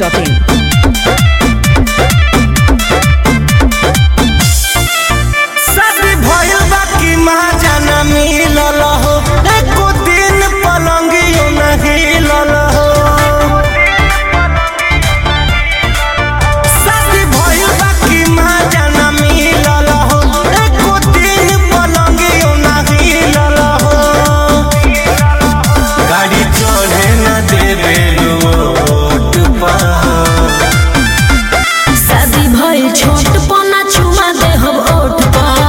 biharmasti.in शादी भइल बा कि महाजन मिलल हो एको दिन पलंगियो न हिलल हो शादी भइल बा कि महाजन मिलल हो एको दिन पलंगियो न हिलल हो गाड़ी चढ़े न देवे रोड पर शादी भइल छोट पना चुमा दे हम ओठ पर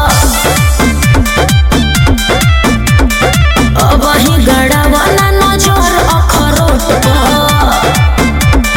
अब ही गड़ावाला नजर अखरोट पर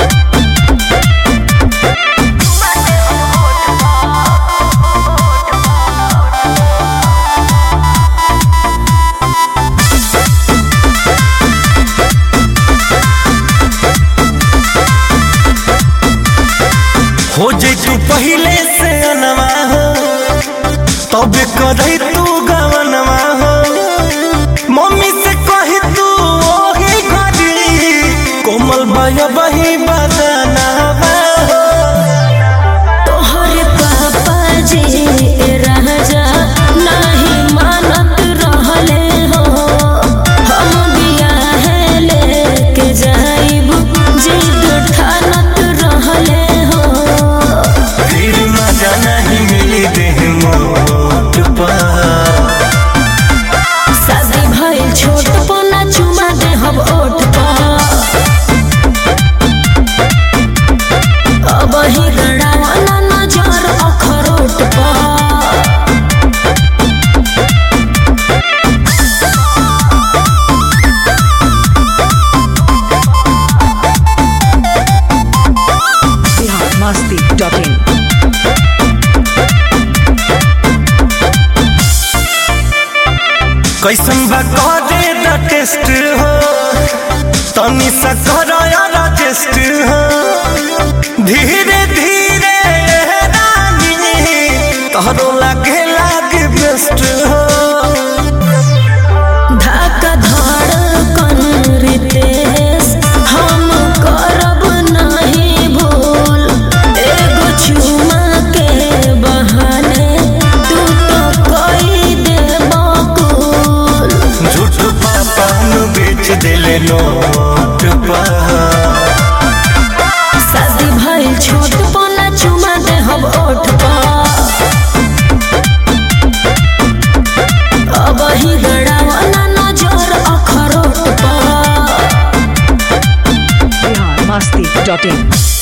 हो जे तू पहले से अनवा हो तबे करही तू गवनवा हो मम्मी से कही तू ओही घड़ी कोमल बया बही बदनवा हो तोहरे पापा जी राजा नहीं मानत रहले हो हम बियाहे लेके जाइब जिद ठानत रहले हो फिर मजा नहीं मिली देह मोट पर शादी भइल छोट पना चुमा दे हम ओठ पर अब ही गड़ावाला नजर अखरोट पर biharmasti.in कैसन बा करे द टेस्ट हो तनी सा करो यार टेस्ट हो धीरे धीरे रानी तोहरो लागे लागे बेस्ट हो धक्का धड़कन रितेश हम करब नहीं भूल एगो चुमा के बहाने तू तो कई दे बकुल झूठ पापा नु बेच दिले नोट पर शादी भइल छोट पना चुमा दे हम ओठ पर अब ही गड़ावाला नजर अखरोट पर biharmasti.in